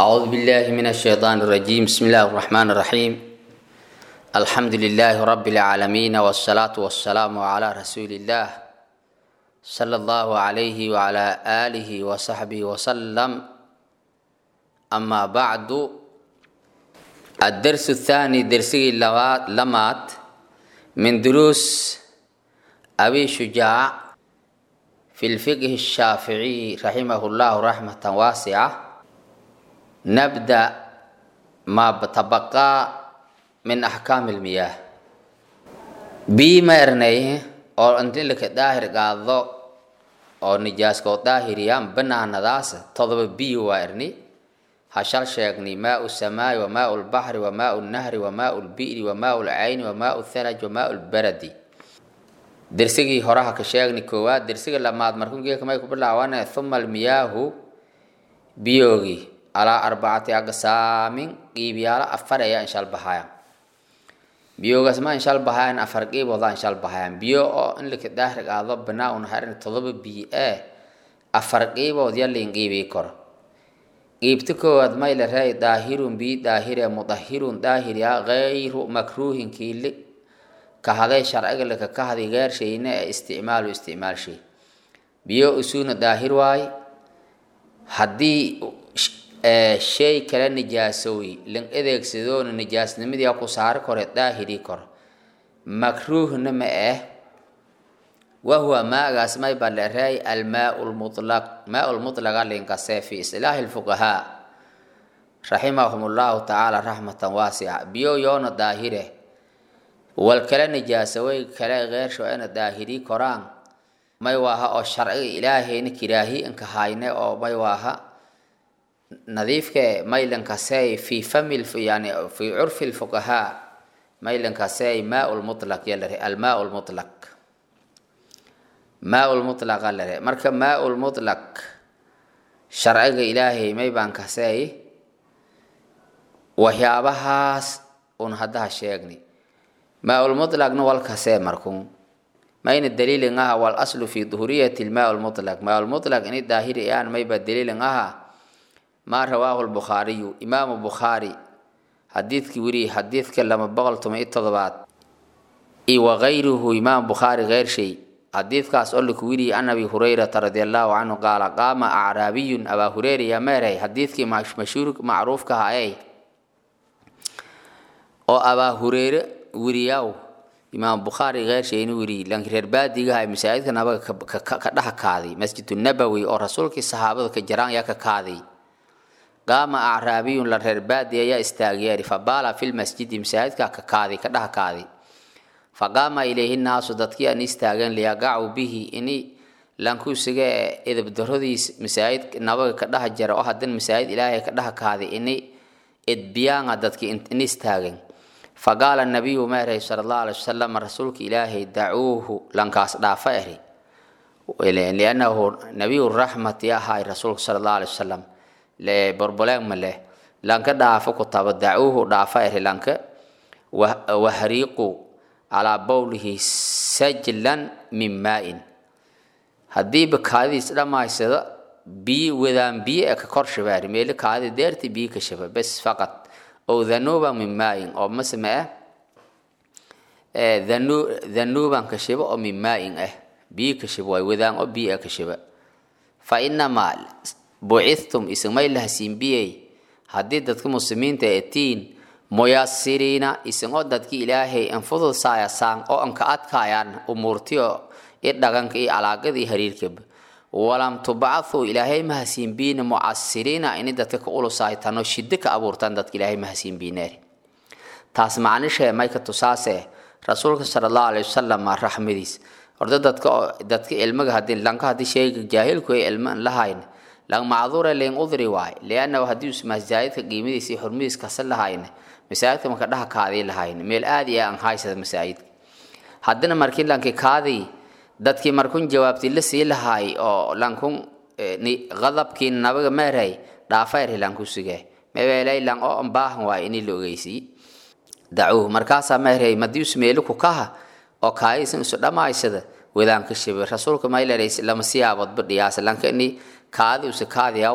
أعوذ بالله من الشيطان الرجيم بسم الله الرحمن الرحيم الحمد لله رب العالمين والصلاة والسلام على رسول الله صلى الله عليه وعلى آله وصحبه وسلم أما بعد الدرس الثاني درسي لمات من دروس أبي شجاع في الفقه الشافعي رحمه الله رحمة واسعة نبدأ ما تبقى من أحكام المياه بما إرنيه oo inti laka daahir qaado oo nijaaskoo daahiriyaan banaanadaas todoba biyo waa irni hashal sheegni maau samaayi wa maau lbaxri wa maau nahri wa maau lbi'ri wa maau lcayni wa maau thalaj wa maau lbaradi dersigii horaha ka sheegni koowaad dersiga lamaad markungeeka may ku bilaawane thuma almiyaahu biyoogi alaa arbacati aqsaamin qiibyaalo afar ayaa inshal bahaya biyoogaas ma inshal bahayaan afar qiibooda inshal bahayaan biyo oo in laka daahir qaado banaa un harin todoba biyo ee afar qiibood yalin qiibii koro qiibta koowaad may la reey daahirun bi daahire mudahirun daahirya gayru makruuhin kiili kahaday sharciga laka kahadi geershayna ee isticmaalu isticmaal shay biyo usuuna daahir waay haddii shay kala nijaasowi lan adeegsadoona nijaasnimadii ku saari kore daahiri koro makruuhna ma ah wahuwa maagaas may balereey almaau lmutlaq maau lmutlaqa linkase fi islaahi lfuqahaa raximahum llahu tacaala raxmatan waasica biyo yoona daahire wal kala nijaasaway kale keersho ina daahiri koraan may waaha oo sharciga ilaahayna kiraahi inka hayne oo may waaha nadiifke maylankasey fi fami yani fi curfi lfuqahaa maylankasey maau lmutlaq yalare almaau lmutlaq maau lmutlaqa lare marka maau lmutlaq sharciga ilaahay may baan kasey waxyaabahaas un haddaha sheegni maau lmutlaqna walkasee markun mayna daliilin aha wal aslu fi duhuriyati lmaau lmutlaq maau lmutlaq ini daahiri aan mayba daliilin aha ma rawaahu lbukhaariyu imaamu bukhaari xadiidkii weriye xadiidka lama boqol toban iyo todobaad iyo wagayruhu imaam bukhaari keyrshay xadiidkaas oo laku weriye an abi hurayrata radi allahu canhu qaala qaama acraabiyun abaa hureyra yaa meeray xadiidkii mashhuur macruufka haayey oo abaa hureyre weriyaw imaam bukhaari keyrshay inu weriye lanki reer baadigaha masaajidka nabaga ka dhex kaaday masjidu nabowi oo rasuulkii saxaabada ka jaraan yaa ka kaaday qaama acraabiyun la reer baadi ayaa istaagyeeri fabaala fi lmasjidi masaajidka ka kaaday ka dhaha kaaday faqaama ilayhi naasu dadkii aan istaageen liyaqacu bihi ini lankusiga edabdaradiis masaajid nabaga ka dhaha jara oo hadan masaajid ilaahay ka dhaha kaaday ini edbiyaanga dadkii in istaageen faqaala nabiyu meerey sala allahu alay wasalam rasuulka ilaahay dacuuhu lankaas dhaafa eri liannahu nabiyu raxmati ahay rasuulka sala allahu alay wasalam borboleeg ma leh lanka dhaafo ku taba dacuuhu dhaafa eri lanka wahriiqu calaa bowlihi sajlan min maa-in haddiiba kaadidiis dhammaysado biyo wadaan biyo ee ka kor shabaari meeli kaadida deerti biyo ka shaba bes faqad ow dhanuuba min maa-in oo masme ah dhanuuban ka shaba oo min maa-in ah biyo ka shaba waay wadaan oo biyo ka shaba fa inamaa bucithtum ismay lahasiinbiyey haddii dadka muslimiinta etiin muyasiriina isagoo dadki ilaahay anfudud saayasaan oo anka adkaayaan umuurtiyo i dhaganka iyo alaaqada iyo hariirkaba walam tubcathuu ilaahay mahasiinbiina mucasiriina ini dadka ka ulusaaytano shiddo ka abuurtaan dadka ilaahay mahasiinbiineer taas macnishee may ka tusaase rasuulka sala allahu alayhi wasalam raxmadiis horda dadka dadka ilmaga hadii lanka haddii sheega jaahilku ay ilma an lahayn lang macduure leen udri waay liannahu haddii masaajidka qiimadiisa iyo xurmadiis kasa lahayn masaajidka marka dhaha kaadii lahayn meel aad iyo aan haysada masaajidka haddina markii lanki kaadii dadkii markun jawaabti la sii lahaay oo lankun qadabkii nabaga meeray dhaafayr lanku sige mebeelay lang oo baahan waay ini la ogeysii dacuuh markaasaa meeray madius meeli ku kaha oo kaadiisan isu dhammaysada wadaanka shibe rasuulka maylereys lama siyaaboodba dhiyaasa lanka ini kaadi use kaadiyaw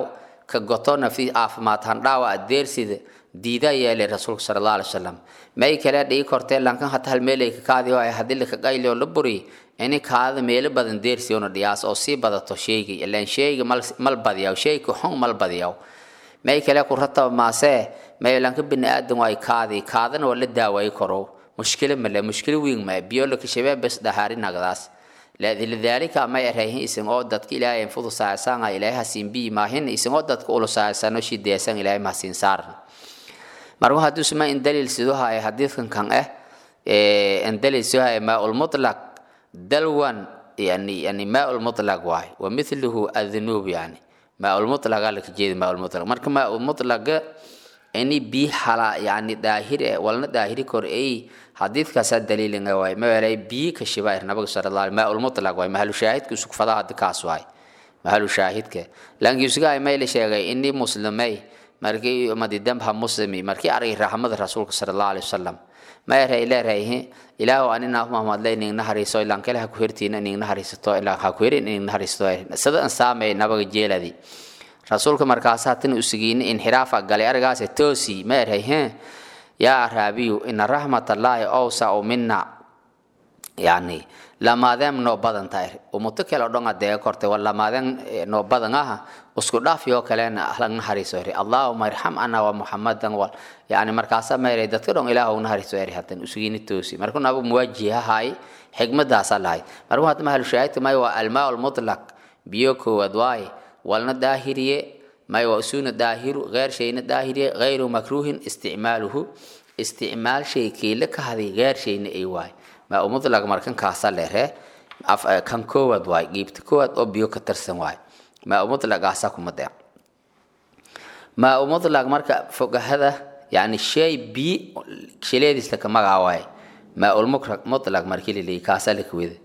ka goto nafti caafimaad handhaawa adeersida diida yeelay rasuulka sala allah alay wasalam may kale dhigi kortee lankan hata hal meelay ka kaadi oo haddii laka qayli oo la buri ini kaada meelo badan deersi una dhiyaas oo sii badato sheegi ilaan sheegi mal mal badiyaw sheegi xun mal badiyaw may kale ku rataba maasee may lanka bini aadan waay kaadi kaadana waa la daaway karo mushkilo male mushkilo weyn ma biyo laka shabee bes dhahaari nagdaas lidaalika may erayhin isin oo dadka ilaahay anfudu saacsaanga ilaahay hasiin bii maahin isin oo dadka ulu saacsano shideesan ilaahay mahasiin saaran marka hadduu suma in daliil sidoo haya xadiidkan kan ah in daliil sidoo haya maa ulmutlaq dalwan yani yani maa ulmutlaq waay wa mithluhu adnuub yani maa ulmutlaqa laka jeedi maa ulmutlaq marka maa ulmutlaqa ini bii hala yani daahir eh walna daahiri kor ay xadiidkaasaa daliilinga waay mawelay bii ka shibair nabiga sala allah maa ulmutlaq waay mahalu shaahidka isugfada haddi kaas waay mahalu shaahidka lankiisugaay mayla sheegay ini muslimay markii madidambha muslimi markii argay raxmada rasuulka sala allah alay wasalam ma eray leerayhi ilaahu anina mahmadle iningna hariiso ilaan kale ha ku hertiina iningna hariisato ilaan ha ku herin iningna hariisato sida an saamay nabaga jeeladi rasuulka markaasa hatin usigiini inxiraafa galay arigaase toosi ma eray he yaa araabiyu ina raxmatallaahi owsau mina yani lamaadeen noo badan tahay umuto kale o dhan adee kortay wa lamaadeen noo badan aha isku dhaafyoo kalena lagna hariiso eri allahuma irxam ana wa muxamadan wal yani markaasa mayray dadka dhan ilaah na hariiso eri hadan usugiini toosi markuu nabigu muwaajihahay xigmadaasaa lahay markuu hadda mahalushaahidka may waa almaa lmutlaq biyo koowaad waaye walna daahiriye may waa usuna daahiru gheer shayna daahiriye gayru makruuhin isticmaaluhu isticmaal shay kiila ka haday gheer shayna ay waay maa u mutlaq markan kaasa leere kan koowaad waay giibta koowaad oo biyo ka tirsan waay maa u mutlaqaasa kuma deec maa u mutlaq marka fogahada yani shay bi shileediis laka magaa waay maa ul mutlaq markii laleeyi kaasa lakaweda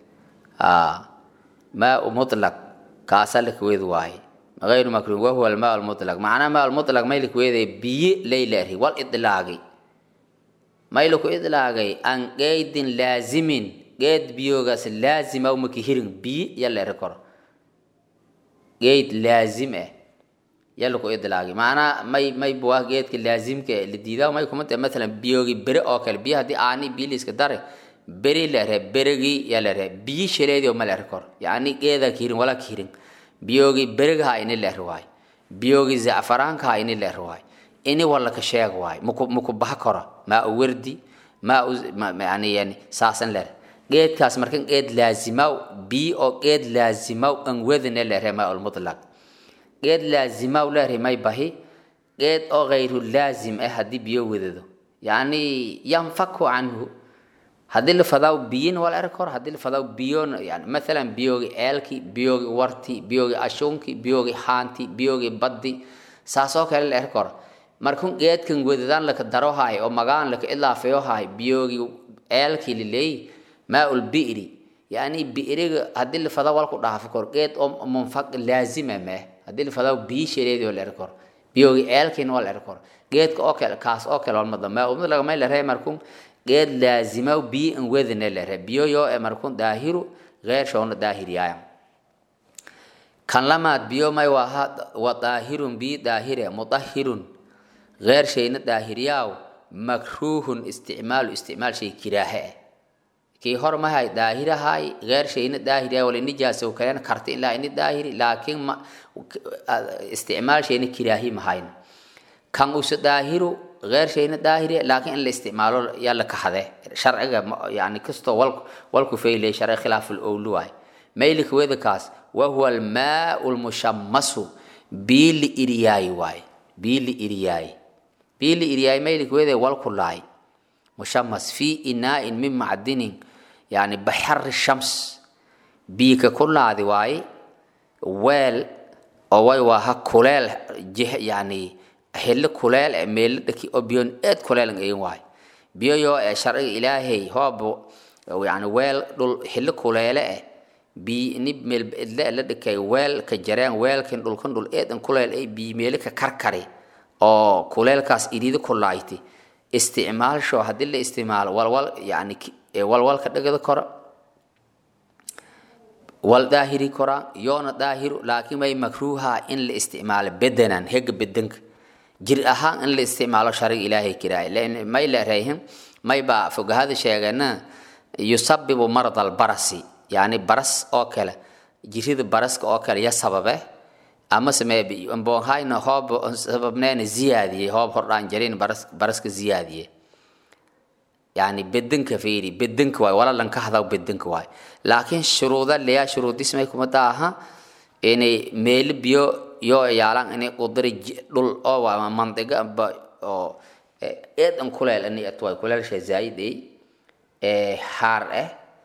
maa u mutlaq kaasa lakaweda waaye غير مكروه وهو الماء المطلق معناه ماء المطلق ما يلك ويدي بي ليلة والإطلاقي ما يلك إطلاقي أن قيد لازم قيد بيوغاس لازم أو مكهيرن بي يلا ركور قيد لازم يلك إطلاقي معناه ما ما يبوا قيد لازم ك لديدا ما يكون مثلا بيوغي بري أوكل بي هدي آني بي ليس كداره بري لره برغي يلا ره بي شريدي وما لركور يعني قيدا كيرن ولا كيرن biyogii beriga ha ini leer waay biyogii zacfaraanka ha ini leer waay ini wala ka sheeg waay muku muku baha karo maa u werdi maa u yani yani saasan leer geedkaas markan geed laazimaw bii oo geed laazimaw an wedine leere maa ulmutlaq geed laazimaw leere may bahi geed oo gayru laazim ah haddii biyo wedado yani yanfaku canhu haddii la fadaaw biyin wala eri karo haddii la fadaaw biyon yani mathalan biyogi eelki biyogi warti biyogi ashunki biyogi haanti biyogi baddi saasoo kale la eri karo markun geedkan wedadaan laka daro haay oo magaan laka ilaafeyo haay biyogi eelki lileey maa ul bi'ri yani bi'riga haddii la fadaaw walku dhaafo karo geed oo munfaq laazima meh haddii la fadaaw biyi shareedi oo la eri karo biyogi eelkina waa la eri karo geedka oo kale kaas oo kale walmada maa umad lagamay la ree markun geed laazimaw bii an wedine lere biyo yoo e markun daahiru geer shoona daahiriyaya kan lamaad biyo may waa wa daahirun bii daahire mudahirun geer shayna daahiriyaaw makruuhun isticmaalu isticmaal shay kiraahe eh kii hor mahay daahirahay geer shayna daahiriyaa wala nijaasow kalena karti ilaa ini daahiri laakiin ma isticmaal shayna kiraahi mahayn kan use daahiru غير شيء داهري لكن الاستعمال يلا كحده شرع يعني كستو والك والك في لي شرع خلاف الاولواي ميلك وذا كاس وهو الماء المشمس بيل إرياي واي بيل إرياي بيل إرياي ميلك وذا والك لاي مشمس في إناء من معدن يعني بحر الشمس بيك كل هذه واي ويل أو واي وها كلال جه يعني xilli kuleel e meelo dhaki oo biyoon eed kuleelan ayin waay biyo yoo ee sharciga ilaahay hoobo yani weel dhul xilli kuleele eh bi ni meel idle la dhikay weel ka jareen weelkan dhulkan dhul eedan kuleel ay bi meelo ka karkari oo kuleelkaas iriidi kulayti isticmaalsho haddii la isticmaalo walwal yani walwal ka dhigada koro wal daahiri koraan yoona daahiru laakiin may makruuha in la isticmaalo bedenan hega bedenka jir ahaan in la isticmaalo shariga ilaahay kiraay may la reehin may baa fogahada sheegana yusabibu marad albarasi yani baras oo kale jirida baraska oo kale ya sababe ama samee mbohayna hoob sababneena ziyaadiyey hoob hordhaan jarin baras baraska ziyaadiyey yani bedenka fiiri bedenka waay wala lanka hadaw bedenka waay laakiin shuruuda leya shuruudismay kumada aha inay meeli biyo yoo yaalan inay qudari dhul oo waa mandiga ba oo eedan kuleel ani atwaay kuleelsha zaayid ay haar ah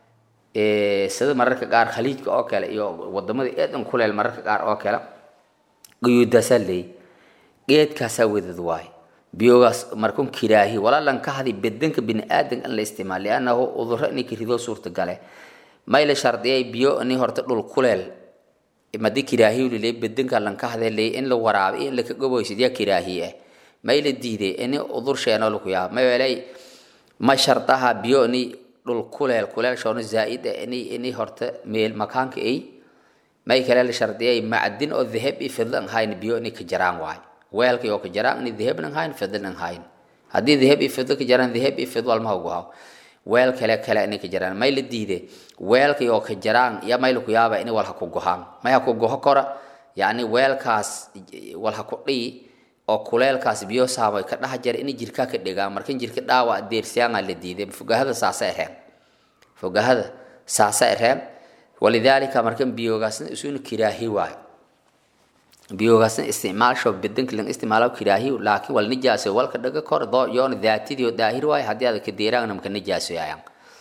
sida mararka qaar khaliijka oo kale iyo wadamada eedan kuleel mararka qaar oo kale guyuudaasaa leey geedkaasaa wadad waay biyogaas markun kiraahi walaalan ka hadi bedanka biniaadan in la isticmaal liannahu uduro inay kirido suurtagale may la shardiyay biyo ini horta dhul kuleel madi kiraahi lile bedanka lan ka hade leey in la waraabi in laka goboysid yaa kiraahi ah may la diiday ini udur sheeno laku yaaba may welay ma shardaha biyo ini dhul kuleel kuleel shoono zaaid ah ini ini horta meel makaanka ay may kale la shardiyay macdin oo dahab i fidlan hayn biyo ini ka jaraan waay weelka oo ka jaraan ini dahab nan hayn fidlan hayn haddii dahab i fidlo ka jaraan dahab i fidlo almaha ugu haw weel kale kale inay ka jaraan may la diide weelka oo ka jaraan ya may laku yaaba ini wal ha ku gohaan may ha ku goho kora yacni weelkaas wal ha ku dhiyi oo kuleelkaas biyo saabay ka dhaha jara inay jirkaa ka dhigaan markan jirka dhaawac deersiyaanga la diiday fogahada saasa ereen fogahada saasa ereen walidaalika markan biyogaasna isuna kiraahi waayo biyogaasna isticmaalsho bedanka lan isticmaalo kiraahi laakiin wal nijaaso walka dhaga kor doo yoona daatidii oo daahir waayo haddii aad ka deeraangna maka nijaasoyayaan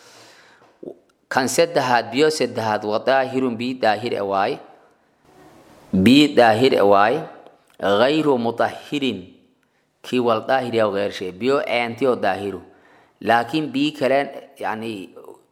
kan saddexaad biyo saddexaad waa daahirun bii daahir e waaye bii daahir e waaye غayru mutahirin kii wal daahir yaw geershe biyo eenti oo daahiru laakiin bii kaleen yani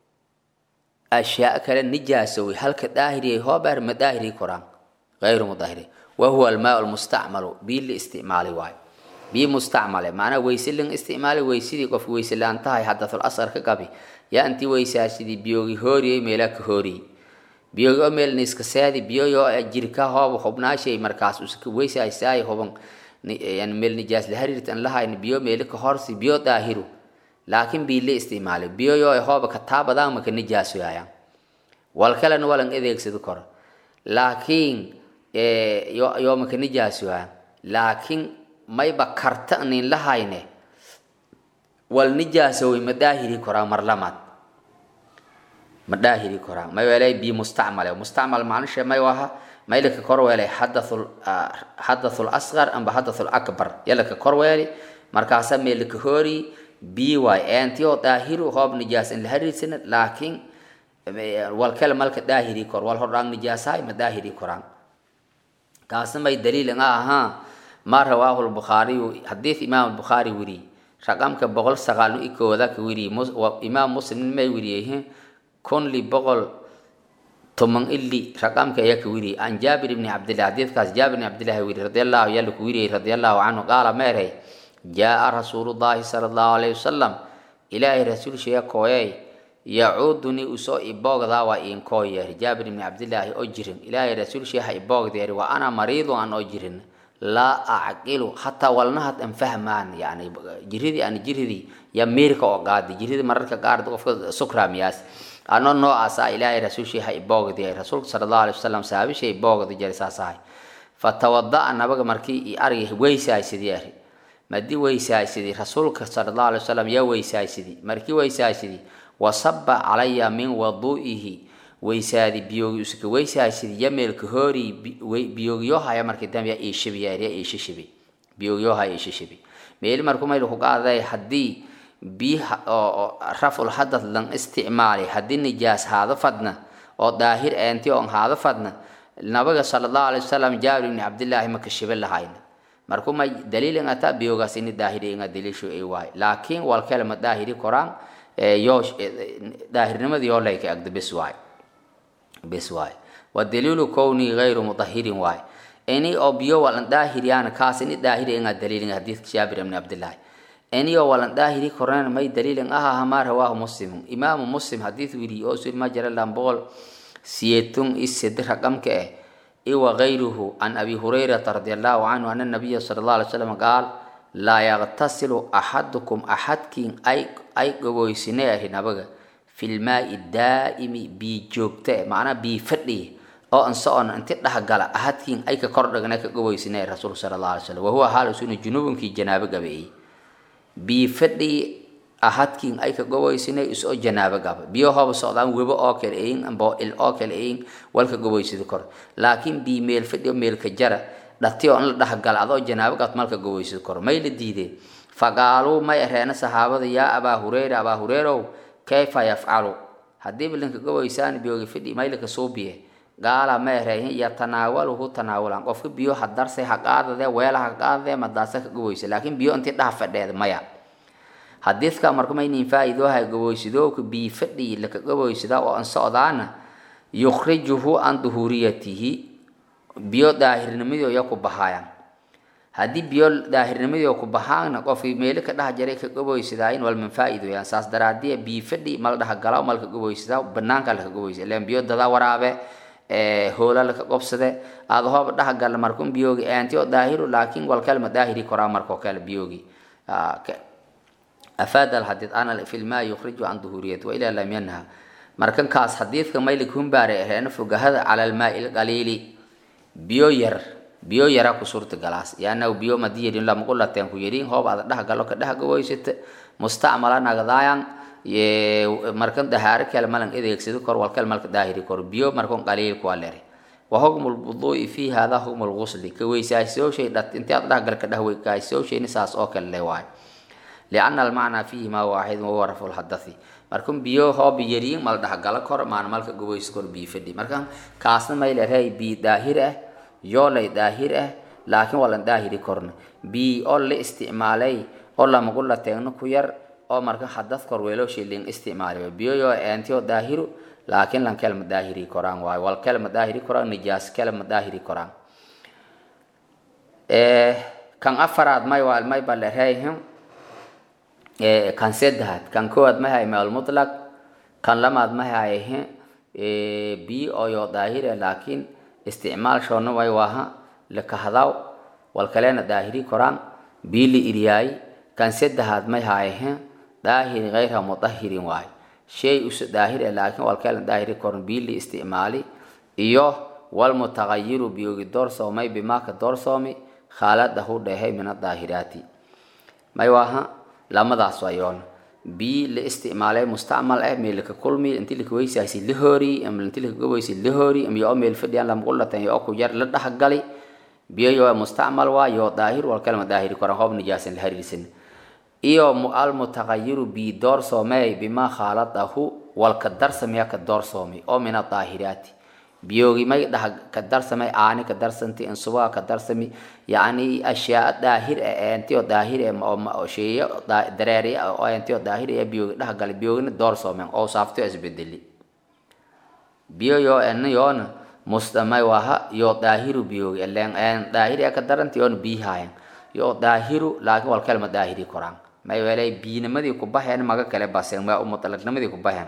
ashyaa kale nijaasowi halka daahiriyay hoobeer ma daahiri koraan غayru mutahiri wahuwa almaa lmustacmalu bii la isticmaali waayo bii mustacmale macnaa weyse lan isticmaali weysidii qofka weyse laan tahay xadathul asar ka qabi yaa intii weysaasidii biyoogi hooriyey meelaa ka hooriyey biyogi oo meel niska seedi biyoyo jirka hooba hubnaashay markaas uska weysaasaay huban yani meel nijaas la hariirtan lahayn biyo meeli ka horsi biyo daahiru laakiin bii la isticmaali biyoyo hooba ka taabadaan maka nijaasoyayaan wal kalena walan adeegsado karo laakiin yoo maka nijaasoyaan laakiin mayba karta nin lahayne wal nijaasowy ma daahiri koraa mar lamaad ma daahiri koraa may welay bi mustacmale mustacmal macnishe may waha maylaka korweelay xadathul xadathul asqar amba xadathul akbar yalaka korweeli markaasa meelaka hoori bi waay eenti oo daahiru hoob nijaas in la hariirsana laakiin wal kale malka daahiri kor wal hordhaan nijaasahay ma daahiri koraan kaasna may daliil nga ahaa ma rawaahu lbukhaariyu xadiid imaam albukhaari weri raqamka boqol sagaal i kooda ka weri imaam muslim may weriyey kun li boqol toman ili raqamka ayaa ka weriyey an jaabir ibni cabdillah xadiidkaas jaabir ibni cabdillahi weri radiallahu yalla ku weriyey radiallahu canhu qaala meerhay jaa rasuulullahi sala allahu alayhi wasalam ilaahay rasuulshiya kooyay yacuuduni usoo iboogdaa waa iinkoo yeeri jaabir ibni cabdillaahi oo jirin ilaahay rasuulshiya ha iboogdeeri wa ana mariidu aan oo jirin laa acqilu hataa walnahad an fahmaan yani jiridii aan jiridii ya miirka oo qaadi jiridii mararka qaar qofka sukraamiyaas ano noocaasa ilaahay rasuulshii ha iboogdi rasuulka sala allahu alay wasalam saabishay iboogdi jari saasahay fatawada'a nabaga markii i argi weysaaysidi ari madii weysaaysidi rasuulka sala allahu alay wasalam yaa weysaaysidi markii weysaaysidi wasaba calaya min wadu'ihi weysaadi biyoogi usuka weysaasidi yameelka hoori biyoogiyohaya markii dambe ya iishibiyaariya iishishibi biyoogiyohaya iishishibi meeli markuu mayl ku qaaday haddii biyaha oo raful hadad lan isticmaali haddii nijaas haada fadna oo daahir eenti oon haada fadna nabiga sala allahu alay wasalam jaabir ibni cabdillaahi maka shibe lahayna markuu may daliilin ata biyoogaas ini daahiri inga daliishu ay waay laakiin walkale ma daahiri koraan yoo daahirnimadii yoo layka agda bes waay bes waay wadaliilu kowni gayru mudahirin waay ini oo biyo walan daahiriyaan kaas ini daahiri inga daliilin xadiidka jaabir ibni cabdillaahi ini oo walan daahiri koraan may daliilin aha ma rawaahu muslim imaamu muslim xadiid wiri oo sul ma jara lambool siyetun ised raqamka eh iwa gayruhu can abi hurayrata radi allahu canhu ana nabiya sala allah alay slam qaal laa yaqtasilu axadukum axadkiin ay ay goboysine ahi nabaga fi lmaai daa'imi bii joogta eh macnaa bii fadhi oo an socon inti dhexgala ahadkiin ay ka kordhagna ka goboysine rasuulka sala allah alay slam wahuwa haal usuna junubunkii janaabo gabeeyey bii fadhi ahadkiin ay ka goboysine isoo janaabo gaba biyo hooba socdaan webo oo kale eyin amba il oo kale eyin walka goboysida kor laakiin bii meel fadhi oo meelka jara dhati oo in la dhexgala adoo janaabo gabt malka goboysida kor may la diideen faqaaluu may areena saxaabada yaa abaa hureyra abaa hureyrow kayfa yafcalu haddiiba linka goboysaan biyoga fadhi maylaka suubiye gaala ma ereehin yatanaawaluhu tanaawulan qofka biyo ha darsay ha qaadade weela ha qaadade madaasa ka goboysa laakiin biyo intii dhaha fadheed maya xadiidka marka maynin faa'iidooha goboysidooka bii fadhi laka goboysida oo an socdaana yukhrijuhu an duhuuriyatihi biyo daahirnimadii ya ku bahaayaan haddii biyo daahirnimadii ku bahaana qofkii meelo ka dhaha jaray ka goboysidaayin walman faa'iidooyaan saas daraadiya bii fadhi mal dhaha gala malka goboysidaa banaanka laka goboysida ileen biyo dadaa waraabe hoola laka qobsade aada hooba dhaha gala markun biyoogi aanti oo daahiru laakiin walkalma daahiri koraa markoo kale biyoogi afaada alxadiid ana fi lmaa yukhriju can duhuuriyati wailaa lam yanha markan kaas xadiidka maylik humbaare aheena fogahada cala almaai lqaliili biyo yar biyo yara ku suurta galaas yaanaw biyo madi yedhin lamaqulateen ku yedhin hoob ada dhaha galo ka dhaha gaboysata mustacmala nagdaayan markan dahaaro kale malan edeegsado kor walkal malka daahiri kor biyo markan qaliil kuwa lere wa hukmu lwuduui fi hada hukmu lgusli ka weysaasooshay dhat intii aad dhaha gal ka dhah weykaasoshayni saas oo kale le waayo liana almacnaa fiihima waaxidun wahuwa rafu lhadathi markan biyo hoob yariin mal dhaha gala kor maan malka gaboys kor bii fadhi markan kaasna may lerey bii daahir ah yoolay daahir ah laakiin walan daahiri korna bii oo la isticmaalay oo lamagula teegno ku yar oo marka hadad kor weelooshi lin isticmaali biyo yoo eentiyo daahiru laakiin lan kelma daahiri koraan waayo wal kelma daahiri koraan nijaas kelma daahiri koraan kan afaraad may waa may balereyhim kan saddexaad kan koowaad may hay meel mutlaq kan lamaad may hayhe bii oo yoo daahire laakiin isticmaal shoona way waaha lakahadaw wal kalena daahiri koraan bii la iryaay kan saddexaad may hayhe daahiri gayra mudahirin waayo shay usa daahir laakiin walkeela daahiri koran bii la isticmaali iyo walmutagayiru biyogi doorsoomay bimaaka doorsoomi khaaladahu dhehe min adaahiraati may waaha lamadaas wayoon bii la isticmaalay mustacmal eh meelka kulmi inti laka weysaasi la hoori ama inti laka gobeysi la hoori ama yoo meel fadhiyaan lamaqulatan yoo ku yar la dhexgali biyo yoo mustacmal waa yoo daahir walkalma daahiri koran hoob nijaasan la hariirsan iyo almutagayiru bii doorsoomey bimaa khaaladahu walka darsamaya ka doorsoomay oo min adaahiraati biyoogi may dhaha ka darsamay aani ka darsanti insubaha ka darsami yacni ashyaa daahir e enti oo daahir e oo sheeye dareeri oo enti oo daahir e biyoogi dhaha galay biyoogina doorsoomen oo saafto isbedeli biyo yoo ena yoona mustamay waha yoo daahiru biyoogi elen en daahir e ka daranti yoona biihaayan yoo daahiru laakiin wal kelma daahiri koraan may welay biinimadii ku baxeen maga kale baseen ma mutalaqnimadii ku baxeen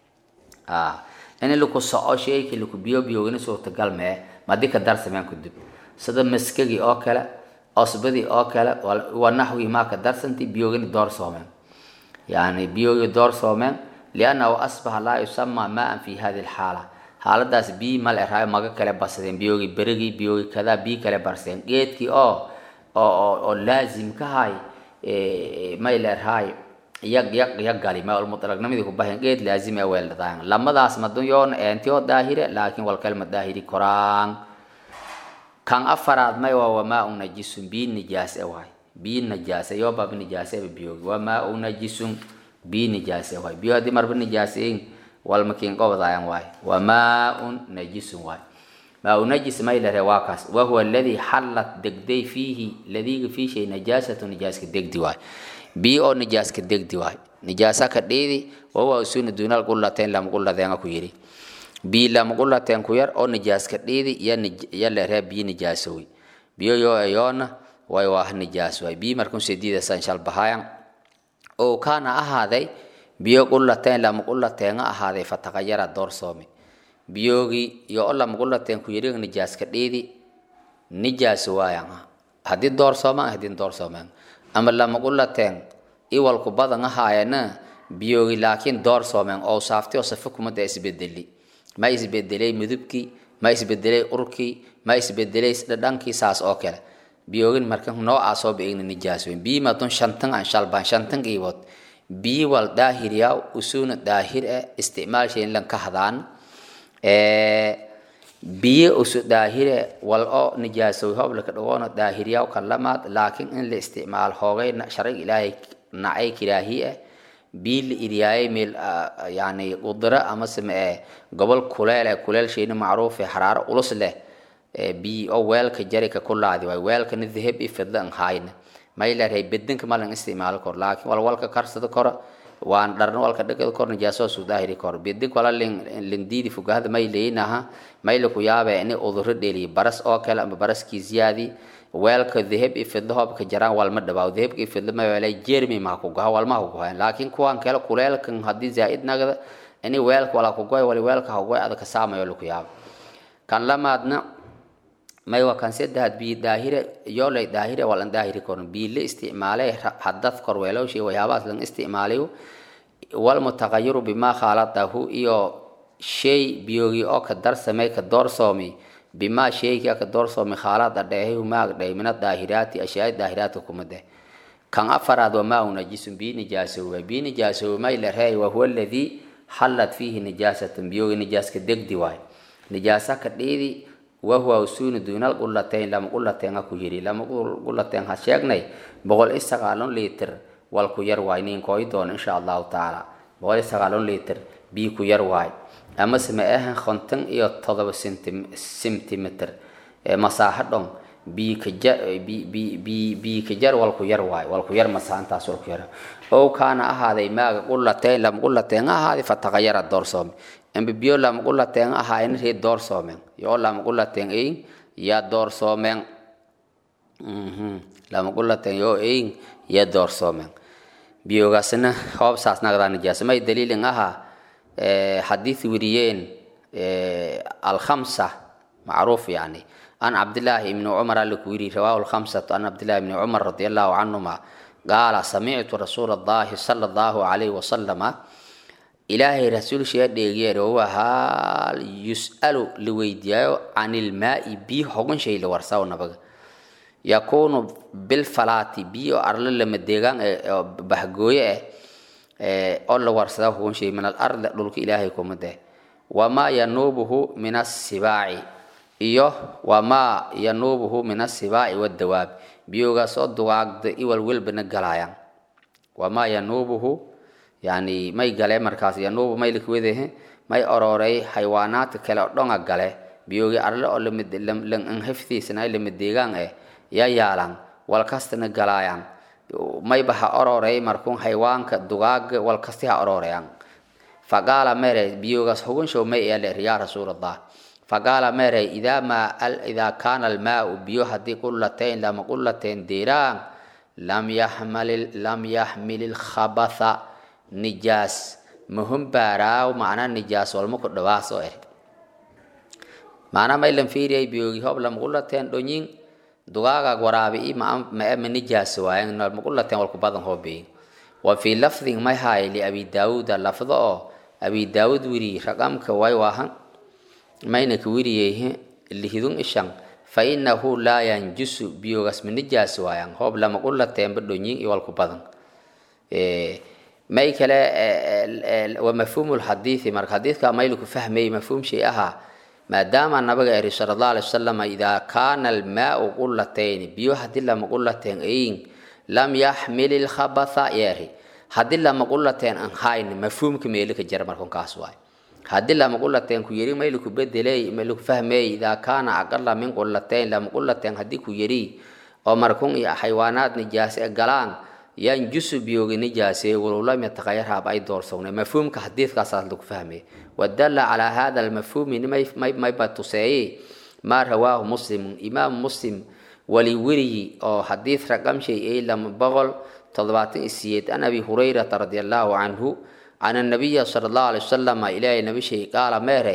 ah in laku soco sheeki laku biyo biyoogina suurtagal mee madi ka darsameen kudib sida maskagii oo kale osbadii oo kale wa naxwii maa ka darsanti biyoogina doorsoomeen yani biyoogii doorsoomeen liannahu asbaxa laa yusama maan fi hadi lxaala xaaladaas bii mal eraayo maga kale basadeen biyoogii berigii biyoogii kadaa bii kale barseen geedkii oo oo oo laazim ka hay may leerhaay yag yag yagali ma mutlaqnimadii ku bahen geed laazim ee weeldadaan lamadaas madun yoon eentio daahire laakiin wal kalma daahiri koraan kan afaraad may waa wamaa u najisun bii nijaase waay bii nijaase yoo baba nijaase biyoogi wamaa u najisun bii nijaase waay biyo haddii marba nijaaseyin walmakiin qobdaayan waay wamaa un najisun waay maa u najis may lere waa kaas wahuwa aladii xallat degday fiihi ladiiga fii shay najaasatu nijaaska degdi waay bii oo nijaaska degdi waay nijaasa ka dhiidi wahuwa usuna duunal qulateen lama quladeenga ku yidhi bii lama qulateen ku yar oo nijaaska dhiidi ya leree bii nijaasowi biyo yoo eyoona way waah nijaas waay bii markun sediidasan shalbahayan oo kaana ahaaday biyo qulateen lama qulateenga ahaaday fataqayara doorsoomi biyoogi iyo o lamaqulateen ku yariga nijaas ka dhiidi nijaas waayan haddii doorsoomaan haddii doorsoomaan ama lamaqulateen iwalku badan ahaayana biyoogi laakiin doorsoomeen oo saaftay oo safo kumada isbedeli ma isbedelay midubkii ma isbedelay urkii ma isbedelay dhadhankii saas oo kale biyoogin marka noocaas oo beegna nijaas weyn biyi madun shantan aan shalbaan shantan iibood biyi wal daahiriyaa usuuna daahir eh isticmaal shayn lan ka hadaan biyo usu daahire wal oo nijaasow hoblaka dhagoona daahiriyaa kalamaad laakiin in la isticmaal hoogay sharciga ilaahay nacay kiraahi eh bii la iryaayay meel yani qudro ama same ee gobol kuleel ee kuleel shayna macruuf ee xaraaro ulus leh bii oo weelka jarika ku laadi waay weelkana dahab iyo fidlo an haayna may leedahay bedinka ma lan isticmaalo kor laakiin wal walka karsada kora waan dharna walka dhagada kor nijaasoo su daahiri kor bedink wala lindiidi fugahada may leeynaha may la ku yaabe ini uduro dheliyo baras oo kale ama baraskii ziyaadi weelka dahab iyo fidlo hoobka jaraan walma dhawaaw dahabka iyo fidlo ma weelay jermi ma ku gaha walma ku gaha laakiin kuwan kale kuleelkan haddii zaa'id nagada ini weelka wala ku goy wali weelka ha goy adaka saamayo la ku yaabo kan lamaadna may waa kan saddexaad bii daahire yoolay daahire walan daahiri korin bii la isticmaalay hadad kor weelowshay waxyaabahaas lan isticmaalayo walmutaqayiru bimaa khaaladahu iyo shay biyoogi oo ka darsamay ka doorsoomi bimaa shayga ka doorsoomi khaalada dheehay maag dheh min adaahiraati ashyaai daahiraadka kuma deh kan afaraad wamaa u najisun bii nijaasowa bii nijaasowa may la reey wahuwa aladii xallad fiihi nijaasatan biyoogi nijaaska degdi waay nijaasa ka dhiidi wahuwa usuuni duunal qulateyn lama qulateen ha ku yiri lama qulateen ha sheegnay boqol iyo sagaalon litir wal ku yar waay nin kooy doon insha allahu tacaala boqol iyo sagaalon litir bii ku yar waay ama same ahan konton iyo todoba centimeter masaaxo dhon bii kaja bii kajar wal ku yar waay wal ku yar masaaxantaas wal ku yar ow kaana ahaaday maaga qulateyn lama qulateen ha ahaaday fataqayara doorsoomi ambe biyo lama qulateen ahaayna ree doorsoomen yoo lama qulateen eyin yaa doorsoomen lama qulateen yoo eyin yaa doorsoomen biyogaasna hoob saas nagdaa nijaasa may daliilin ahaa xadiis weriyeen alkhamsa macruuf yani an cabdillaahi ibni cumar aliku yiri rawaahu lkhamsatu an cabdillahi ibni cumar radi allahu canhuma qaala samictu rasuula allahi sala allahu alayhi wasalama ilaahay rasuulshiga dheegeer wahuwa haal yus'alu la weydiiyaayo can ilmaa'i biyo hogan shay la warsaw nabaga yakuunu bilfalaati biyo arlo lama deegaan oo bahgooye eh oo la warsada hogan shay min alardi dhulka ilaahay kuma deh wamaa yanuubuhu min asibaaci iyo wamaa yanuubuhu min asibaaci wadawaab biyogaas oo dugaagda iwal welbana galaayaan wamaa yanuubuhu yani may gale markaas yanuubu may likwedehe may ororey xayawaanaadka kale oo dhonga gale biyoogi arle oo lan haftiisana lama deegaan eh ya yaalan walkastana galaayaan mayba ha ororey markuun xayawaanka dugaaga walkasti ha ororeyaan faqaala mere biyoogaas hugunshow may eler yaa rasuulallah faqaala mere idaa maa idaa kaana almaau biyo haddii qullateyn lama qullateen deeraan lam yaxmal lam yaxmil ilkhabatha nijaas mahum baaraaw macnaa nijaas walma ku dhawaas oo er macnaa maylan fiiriyay biyoogi hob lamaqulateen dhonyin dugaagaag waraabi i ma ma nijaas waayan lamaqulateen walku badan hoobeyin wa fii lafdin may haay liabi daawuuda lafdo oo abi daawud wiri raqamka way waahan mayna ka wiriyey lihidun ishan fa inahu laa yanjusu biyoogaas ma nijaas waayan hoob lamaqulateen dhonyin iyo walku badan may kale wa mafhuumu lxadiidi marka xadiidka mayliku fahmayay mafhuum shay ahaa maadaama nabiga eri sala allah alay wasalam idaa kaana almaau qulatayni biyo haddii lama qulateen ayin lam yaxmil ilkhabatha yeeri haddii lama qulateen an hayn mafhuumka meelika jira markunkaas waay haddii lama qulateen ku yeri mayliku bedeley mayliku fahmeey idaa kaana aqala min qulateyn lama qulateen haddii ku yeri oo markun iyo xayawaanaad nijaase galaan yanjusu biyoogi nijaase walow lam yataqayar haab ay doorsognay mafhuumka xadiidkaasaas lagu fahmay wadalla calaa hada almafhuumi mayba tuseeye maa rawaahu muslimun imaam muslim wali weriyi oo xadiid raqamshay ay lama boqol toddobaatan isiyeed an abi hurayrata radi allahu canhu can annabiya sala allahu alay wasalama ilaahay nabi shay qaala meere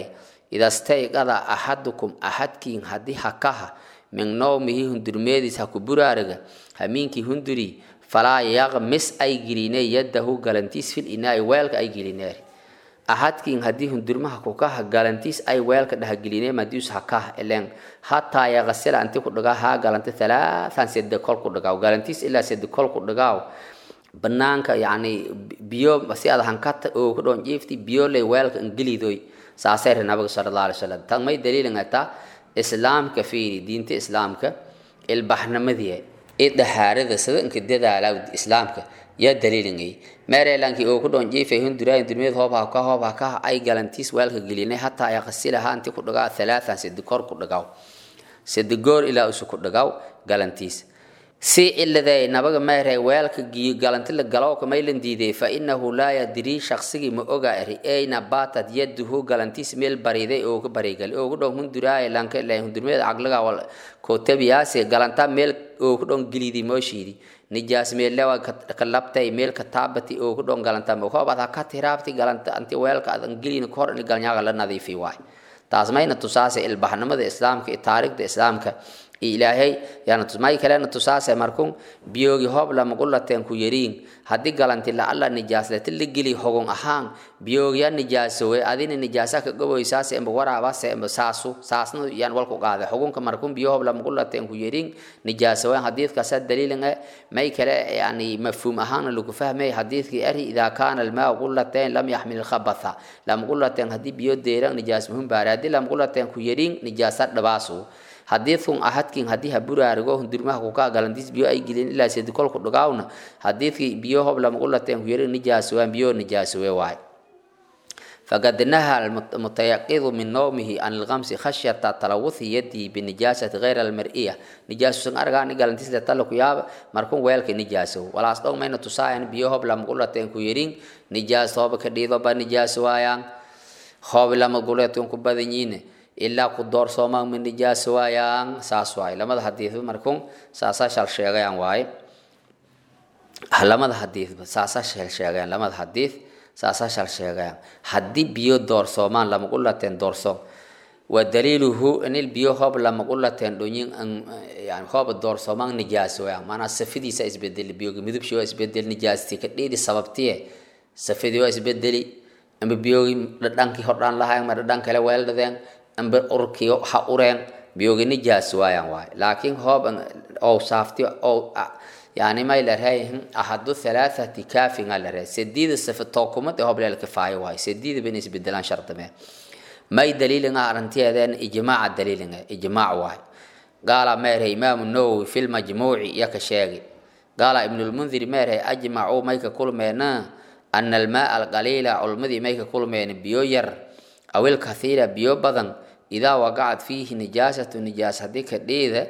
idastayqada axadukum axadkiin haddii hakaha min nowmihi hundurmeediis ha ku buraariga hamiinkii hunduri falaa yaqmis ay geline yadahu galantiis fil inaai weelka ay gelineer ahadkiin haddii hundurmaha kukaha galantiis ay weelka dhahageline madius hakaha elen hataa yaqasila anti ku dhagaa haa galanti talaatan sede kol ku dhagaaw galantiis ilaa sede kol ku dhagaaw banaanka yani biyo si ada hankata oo ku dhon jiifti biyo lay weelka ingilidoy saasay nabiga sala allahu alay wasalam tan may daliilin ataa islaamka fiiri diinta islaamka ilbaxnimadii ee dhahaarada sida inka dadaala islaamka yaa daliilingay meerelankii oo ku dhon jiifay hunduraay durmeed hoob ha ka hoob ha ka ay galantiis weelka gelinay hataa ay qasilaha inti ku dhagaa thalaathan sidi kor ku dhagaaw sidi goor ilaa usu ku dhagaaw galantiis si ciladay nabaga meeray weelka giyo galanti la galow ka maylan diiday fa innahu laa yadrii shaqsigii ma oga eri ayna baatad yaduhu galantiis meel bariday oo ka barigal oo ku dhon hunduraay lanka ilaa hundurmeed caqliga wal kootabiyaasi galanta meel oo ku dhon gilidi mooshiidi nijaas meelewa ka labtay meel ka taabati oo ku dhon galanta ma koob ada ka tiraabti galanta anti weelka adan gelin kor in galnyaaga la nadiifi waay taas mayna tusaase ilbaxnimada islaamka iyo taariikhda islaamka ilaahay yaana tusmay kalena tusaase markun biyoogi hoob lamagullateen ku yariin haddii galanti la-alla nijaasleti la geli hogon ahaan biyoogya nijaasowe adina nijaasa ka goboysaase emba waraabase emba saasu saasna yaan walku qaade hogunka markun biyo hoob lamagullateen ku yariin nijaasowe hadiidkaasa daliilin e may kale yani mafhuum ahaana lagu fahmay hadiidkii eri idaa kaana almaa gullateen lam yaxmil lkhabatha lamagullateen haddii biyo deeran nijaas muhim baare haddii lamagullateen ku yariin nijaasa dhabaasu hadiidkun ahadkin haddii ha buraarigo hundurmaha kuka galantiis biyo ay gelin ilaa sedi kolku dhagaawna hadiidkii biyo hob lamagullateen ku yari nijaasowaan biyo nijaasowe waay فقد نهى المتيقظ من نومه عن الغمس خشية تلوث يدي بنجاسة غير المرئية نجاسة سن أرغاني قال انتس لتلك ياب مركون ويلك نجاسة ولا أصدق مين تساين بيوهب لما قلت تنكو يرين نجاسة هوب كديدو با نجاسة ويان هوب لما قلت تنكو بدنين إلا قدور صوما من نجاسة ويان ساس واي لما الحديث مركون ساسا شال شيغيان واي لما الحديث ساسا شال شيغيان لما الحديث saasaa shal sheegayaan haddii biyo doorsoomaan lamaqullateen doorsoom wa daliiluhu inil biyo hoob lamaqullateen dhonyin yani hooba doorsoomaan nijaasoyaan maanaa safidiisa isbedeli biyoga midubshi waa isbedeli nijaasti ka dhiidi sababtiye safidii waa isbedeli amba biyogi dhadhankii hordhaan lahayn ma dhadhan kale weeldhadeen amba urkii ha ureen biyogi nijaas waayaan waay laakiin hoob ow saafti ow يعني ما يلرهي أحد ثلاثة كاف على سديد الصفتوكم ده هو بلا الكفاية واي سديد بالنسبة لنا شرط ما ما يدليل إن أرنتي هذا إجماع الدليل إجماع واحد قال مير إمام النووي في المجموع يكشاغي قال ابن المنذر مير أجمعوا ميك كل منا أن الماء القليل علمذي ميك كل من بيوير أو الكثير بيو بدن إذا وقعت فيه نجاسة نجاسة ديك ديده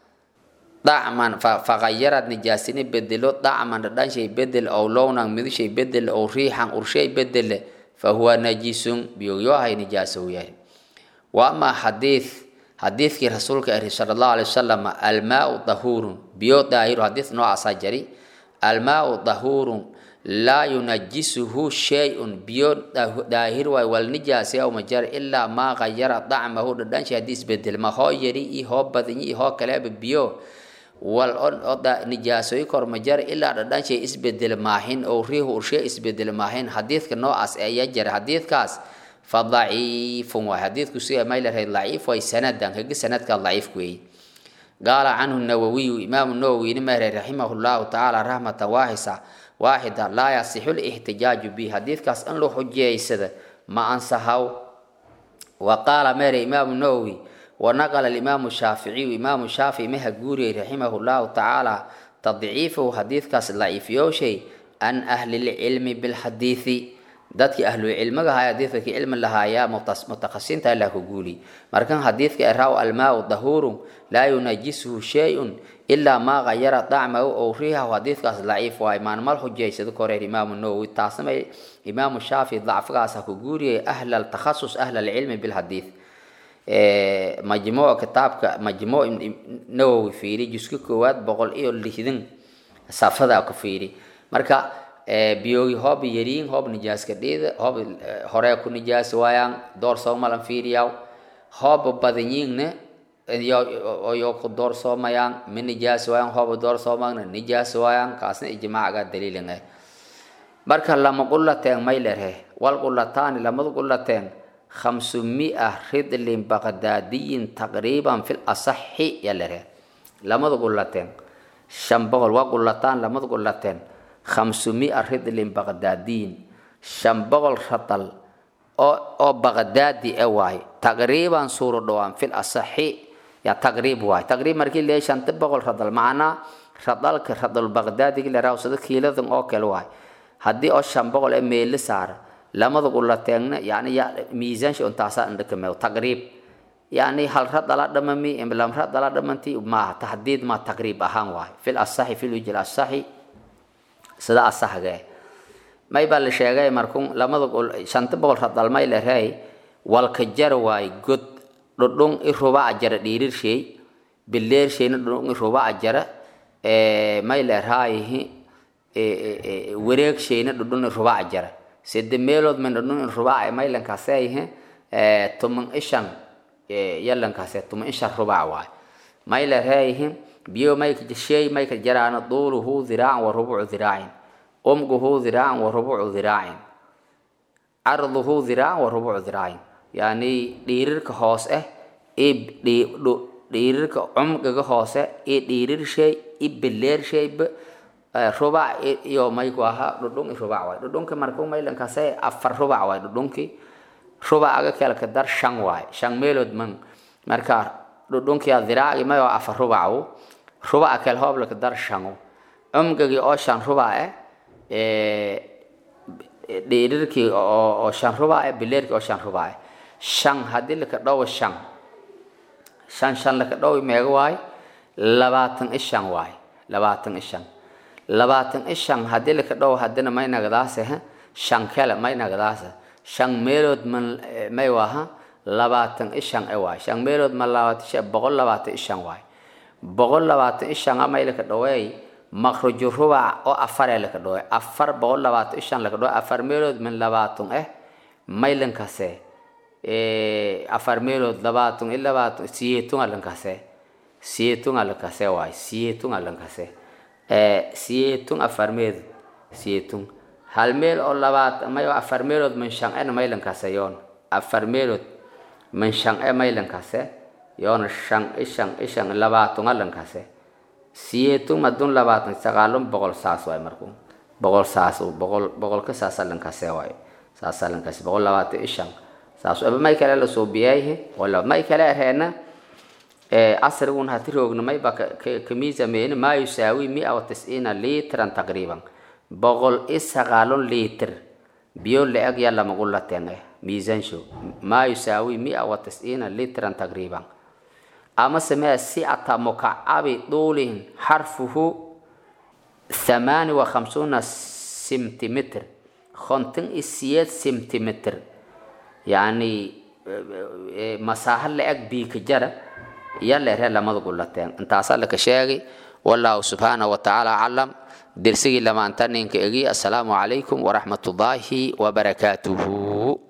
dacman faqayarad nijaasini bedelo dacman dhadhan shay bedel ow lownan midu shay bedel ow riixan urshay bedele fahuwa najisun biyogyohay nijaasow yahay wa amaa xadiid xadiidkii rasuulka eri sala allahu alay wasalam almaau dahuurun biyo daahiru xadiid noocaasaa jari almaau dahuurun laa yunajisuhu shay-un biyo daahir waay wal nijaasi aw majar ilaa maa qayara dacmahu dhadhan shay haddii isbedel ma hoo yari iyo hoo badinyi iyo hoo kaleeba biyo wal oda nijaasooyi kor majar ilaa dhadhan shay isbedel maahin oo riihu urshe isbedel maahin xadiidka noocaas ayaa jira xadiidkaas fa daciifun waay xadiidku si may lahayd daciif way sanadan kaga sanadka daciif weeye qaala canhu nawawiyu imaamu nawowiyni mahre raximahu llahu tacaala raxmatan waaxisa waaxida laa yasixu lixtijaaju bi xadiidkaas in la xujeeysada ma ansahaw wa qaala mere imaamu nawowi ونقل الإمام الشافعي إمام الشافعي مها جوري رحمه الله تعالى تضعيفه حديث كاس ضعيف يوشي أن أهل العلم بالحديث dadki ahlu cilmiga haya xadiidka cilmi lahaaya mutaqasinta ilaa ku guuli markan xadiidka iraaw almaau dahuurun laa yunajisuhu shay-un ilaa maa qayara dacmahu ow riihahu xadiidkaas daciif waay maanmal xujaysada koreer imaamu nawowi taasna imaamu shaafici dacfigaas ha ku guuriyay ahla altakhasus ahla alcilmi bilxadiid majmuuc kitaabka majmuuc nawowi fiiri juska koowaad boqol iyo lixdan safada ku fiiri marka biyoogi hoob yariin hoob nijaaska dhiida hoob horee ku nijaas waayaan door soomalan fiiriyaw hoob badanyiingne yo ku door soomayaan mi nijaas waayaan hoob door soomagna nijaas waayaan kaasna ijmaacaga daliilin ah marka lama qulateen may lerhe wal qulataani lamada qulateen khamsumia ridlin baqdaadiyin taqriiban fil asaxi ya lerhe lamada qulateen shan boqol waa qulataan lamada qulateen khamsumia ridlin baqdaadiyin shan boqol radal oo oo baqdaadi e waay taqriiban suuro dhowaan fil asaxi ya taqriib waay taqriib markii leeyahay shanta boqol radal macnaa radalka radal baqdaadigi leeraa sida kiiladan oo kale waay haddii oo shan boqol ee meeli saara lamada qulateegna yani miisaansha untaasaa indhakameew taqriib yani hal radala dhamami lam radala dhamanti maaha tahdiid ma taqriib ahaan waay fil asaxi fil wijil asaxi sida asaxga may baa la sheegay markun lamada shanta boqol radal may lerey walka jar waay god dhudhun i rubaca jara dhiirir shay bileer shayna dhudhun i rubaca jara may leraayihi wareeg shayna dhudhun i rubaca jara sede meelood min dhudhun i rubaca maylankaaseyhe tuman ishan yalankaase tuman ishan rubac waay may lereeyihi biyo may shay may ka jaraana duuluhu diraacan wa rubucu diraacin umguhu diraacan wa rubucu diraacin carduhu diraacan wa rubucu diraacin yani dhiirirka hoos ah dhiirirka cumqiga hoose iyo dhiirir shay i bileer shayba rubac iyo mayku ahaa dhudhun i rubac waay dhudhunki marku maylankaase afar rubac waay dhudhunki rubacaga kelka dar shan waay shan meelood man marka dhudhunkia diraaci mayo afar rubacu rubaca kel hooblaka dar shanu cumqigii oo shan rubac eh dhiirirkii oo shan rubac eh bileerkii oo shan rubac eh shan haddii laka dhowo shan shan shan laka dhowi meega waay labaatan ishan waay labaatan ishan labaatan ishan haddii laka dhowo haddina may nagadaase shan kele may nagadaase shan meelood man may waha labaatan ishan e waay shan meelood ma labaatan shan boqol labaatan ishan waay boqol labaatan ishan a may laka dhoweey makruju rubac oo afar ee laka dhowe afar boqol labaatan ishan laka dhowe afar meelood min labaatan eh maylankase afar meelood labaatan i labaatan siyeetun alankase siyeetun alankase waay siyeetun alankase siyeetun afar meelood siyeetun hal meel oo labaatan mayo afar meelood min shan ena maylankase yoon afar meelood min shan e maylankase yoona shan ishan ishan labaatan alankase siyeetun madun labaatan sagaalun boqol saas waay marku boqol saas boqol boqolka saas alankase waay saas alankase boqol labaatan ishan saas aba may kale la suubiyayhe wala may kale aheena asrigun hati roogna may ba kamiisameeni maa yusaawi mia wa tisciina litran taqriiban boqol i sagaalun liitr biyo la-eg yaa lamagu lateen eh miisaansho maa yusaawi mia wa tisciina litran taqriiban ama samee sicata mukacabi duulihin xarfuhu thamaani wa khamsuuna centimitr konton i siyeed centimitr yani masaaha la-eg biika jara iya leere lamada gulateen intaasaa laka sheegay wallahu subxaanahu watacaala aclam dersigii lamaanta ninka egi assalaamu calaykum waraxmat ullaahi wabarakaatuhu